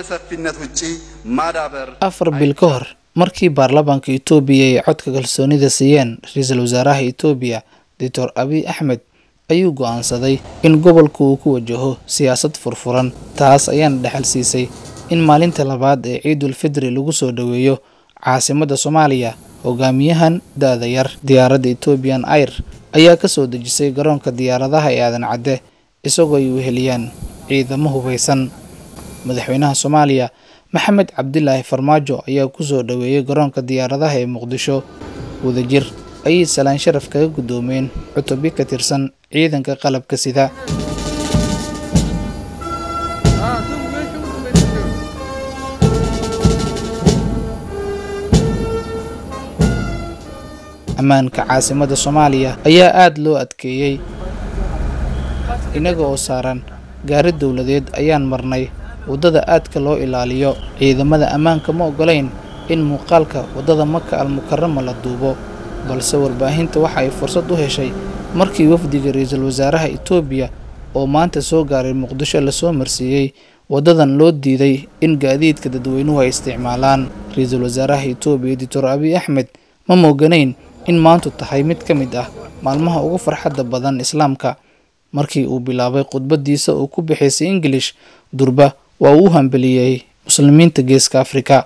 ሰፊነት ውጪ ማዳበር afar bil ka hor markii baarlamaanka itoobiya ay codka kalsoonida siiyeen ra-iisul wasaaraha itoobiya doctor abiy axmed ayuu go'aansaday in gobolka uu ku wajaho siyaasad furfuran taas ayaana dhexal siisay in maalinta labaad ee ciidul fidri lagu soo dhoweeyo caasimadda soomaaliya hogaamiyahan da-da yar diyaaradda ethoobian air ayaa ka soo dejisay garoonka diyaaradaha ee aadan cadde isagoo ay weheliyaan ciidamo hubeysan madaxweynaha soomaaliya maxamed cabdilaahi farmaajo ayaa ku soo dhoweeyey garoonka diyaaradaha ee muqdisho wadajir ayay salaan sharaf kaga guddoomeen cutubyo ka tirsan ciidanka qalabka sida ammaanka caasimadda soomaaliya ayaa aada loo adkeeyey innaga oo saaran gaari dowladeed ayaan marnay waddada aadka loo ilaaliyo ciidamada ammaanka ma oggolayn in muuqaalka waddada maka almukarama la duubo balse warbaahinta waxa ay fursad u heshay markii wafdiga ra-iisul wasaaraha itoobiya oo maanta soo gaaray muqdisho lasoo marsiiyey waddadan loo diiday in gaadiidka dadweynuhu ay isticmaalaan ra-iisul wasaaraha itoobiya doctor abiy axmed ma mooganayn in maantu tahay mid ka mid ah maalmaha ugu farxadda badan islaamka markii uu bilaabay khudbadiisa oo ku bixaysay ingilish durba waa uu u hambeliyey muslimiinta geeska afrika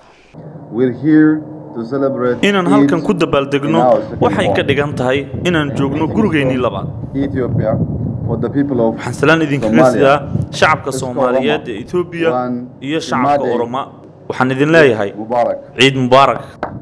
inaan halkan ku dabaaldegno waxay ka dhigan tahay inaan joogno gurigeennii labaad waxaan salaan idinkaga sidaa shacabka soomaaliyeed ee etoobiya iyo shacabka oroma waxaan idin leeyahay ciid mubaarak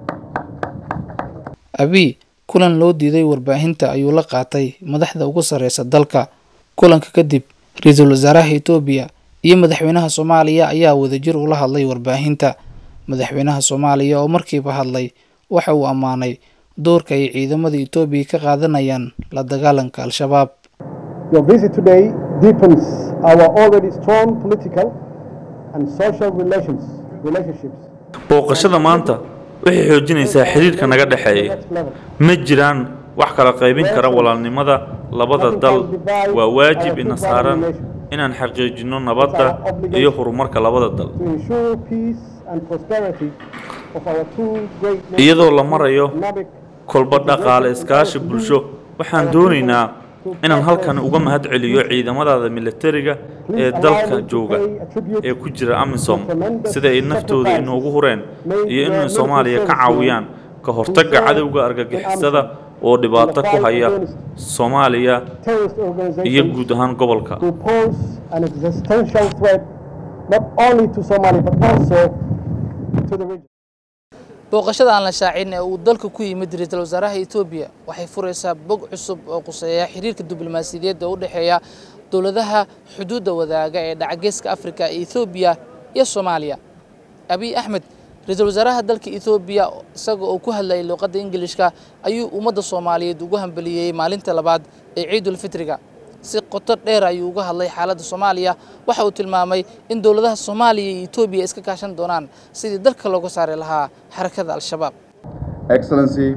abiy kulan loo diiday warbaahinta ayuu la qaatay madaxda ugu sarreysa dalka kulanka kadib ra-iisul wasaaraha itoobiya iyo madaxweynaha soomaaliya ayaa wadajir ula hadlay warbaahinta madaxweynaha soomaaliya oo markiiba hadlay waxa uu ammaanay doorka ay ciidamada itoobiya ka qaadanayaan la dagaalanka al-shabaab Your visit today deepens our already strong political and social relations, relationships. booqashada maanta waxay xoojinaysaa xiriirka naga dhexeeya ma jiraan wax kala qaybin kara walaalnimada labada dal waa waajib ina saaran inaan xaqiijinno nabadda iyo horumarka labada dal To ensure peace and prosperity of our two great iyadoo la marayo economic kolba dhaqaale iskaashi bulsho waxaan doonaynaa inaan halkan uga mahad celiyo ciidamadaada militariga ee dalka jooga ee ku jira amisom sida ay naftooda inoogu hureen iyo inay soomaaliya ka caawiyaan ka hortagga cadowga argagixisada oo dhibaato ku haya soomaaliya terrorist iyo organizations guud ahaan gobolka who pose an existential threat not only to Somalia but also to the region. booqashada aan la shaacin ee uu dalka ku yimid ra-iisul wasaaraha etoobiya waxay furaysaa bog cusub oo quseeya xiriirka diblomaasiyadeed oo u dhexeeya dowladaha xuduudda wadaaga ee dhacageeska afrika ee ethoobiya iyo soomaaliya abiy axmed ra-iisul wasaaraha dalka ethoobiya isaga oo ku hadlayay luuqadda ingilishka ayuu ummadda soomaaliyeed ugu hambeliyey maalinta labaad ee ciidul fitriga si qoto dheer ayuu uga hadlay xaaladda soomaaliya waxa uu tilmaamay in dowladaha soomaaliya iyo etoobiya iska kaashan doonaan sidii dalka looga saari lahaa xarakada al-shabaab Excellency,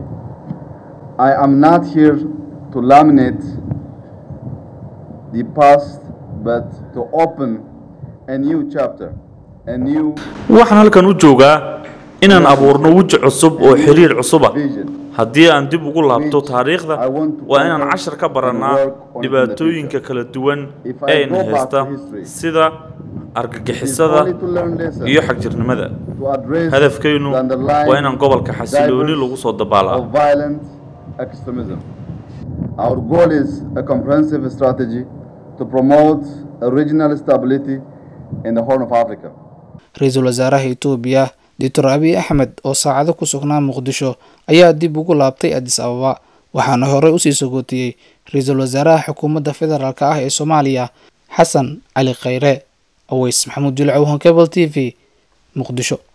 I am not here to laminate the past, but to open a new chapter, a new waxaan halkan u joogaa inaan abuurno weji cusub oo xiriir cusuba vision. haddii aan dib ugu laabto taariikhda waa inaan cashar ka barannaa dhibaatooyinka kala duwan ee ina haysta sida argagixisada Only to learn lessons, iyo xagjirnimada to address hadafkaynu the underlying waa inaan gobolka xasilooni lagu soo dabaalaa of violent extremism. Our goal is a comprehensive strategy to promote a regional stability in the Horn of Africa. ra-iisul wasaaraha etoobiya doctor abiy axmed oo saacado ku sugnaa muqdisho ayaa dib ugu laabtay adis ababa waxaana horey usii sogootiyey ra-iisul wasaaraha xukuumadda federaalk ah ee soomaaliya xasan cali khayre aweys maxamuud jilcow honkebel t v muqdisho